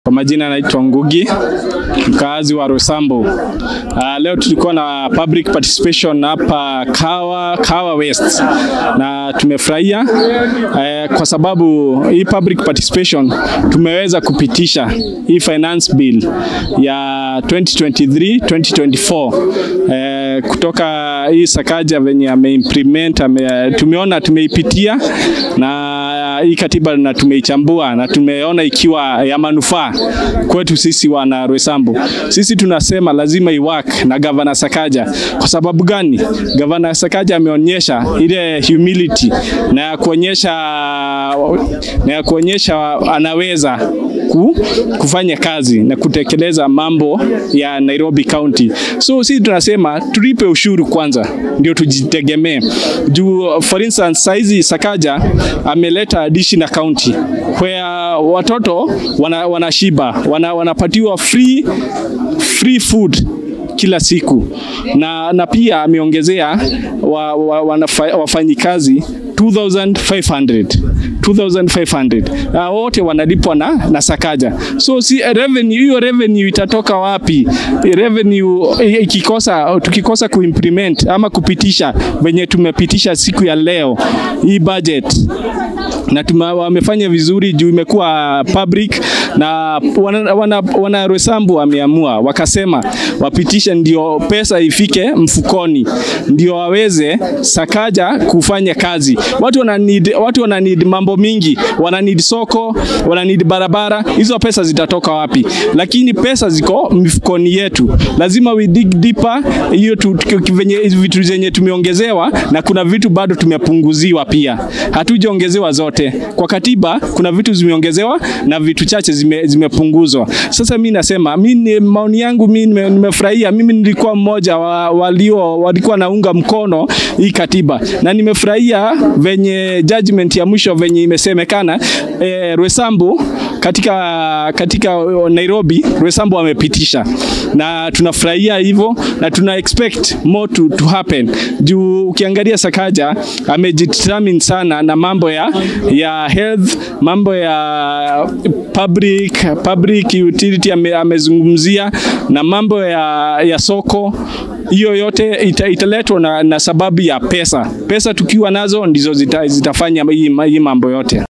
Kwa majina naitwa Ngugi, mkaazi wa Rosambo. Uh, leo tulikuwa na public participation hapa Kawa, Kawa West na tumefurahia uh, kwa sababu hii public participation tumeweza kupitisha hii finance bill ya 2023 2024 uh, kutoka hii Sakaja venye ameimplement ame, tumeona tumeipitia na hii katiba na tumeichambua na tumeona ikiwa ya manufaa kwetu sisi wana Roysambu. Sisi tunasema lazima iwork na gavana Sakaja. Kwa sababu gani? Gavana Sakaja ameonyesha ile humility na ya kuonyesha na ya kuonyesha anaweza ku, kufanya kazi na kutekeleza mambo ya Nairobi County. So sisi tunasema tulipe ushuru kwanza ndio tujitegemee. Juu for instance saizi Sakaja ameleta additional county where watoto wana, wanashiba wana, wanapatiwa free, free food kila siku na, na pia ameongezea wa, wa, wafanyikazi 2500 2500 uh, wote wanalipwa na, na Sakaja. So si revenue hiyo revenue itatoka wapi? Revenue ikikosa tukikosa kuimplement ama kupitisha venye tumepitisha siku ya leo hii budget na tuma, wamefanya vizuri juu imekuwa public na wana, wana, wana Roysambu wameamua wakasema wapitishe ndio pesa ifike mfukoni ndio waweze Sakaja kufanya kazi. Watu wana need, watu wana need mambo mingi, wana need soko, wana need barabara. Hizo pesa zitatoka wapi? Lakini pesa ziko mifukoni yetu, lazima we dig deeper. Hiyo venye vitu zenye tumeongezewa na kuna vitu bado tumepunguziwa pia, hatujaongezewa zote. Kwa katiba kuna vitu zimeongezewa na vitu chache zime, zimepunguzwa. Sasa mi nasema mi maoni yangu mi nimefurahia. Mimi nilikuwa mmoja wa, walio walikuwa naunga mkono hii katiba na nimefurahia venye judgment ya mwisho venye imesemekana eh, Roysambu katika, katika Nairobi Roysambu wamepitisha na tunafurahia hivyo na tuna expect more to, to happen juu ukiangalia Sakaja amejidetermine sana na mambo ya, ya health, mambo ya public, public utility ame, amezungumzia na mambo ya, ya soko hiyo yote ita, italetwa na, na sababu ya pesa. Pesa tukiwa nazo ndizo zita, zitafanya hii mambo yote.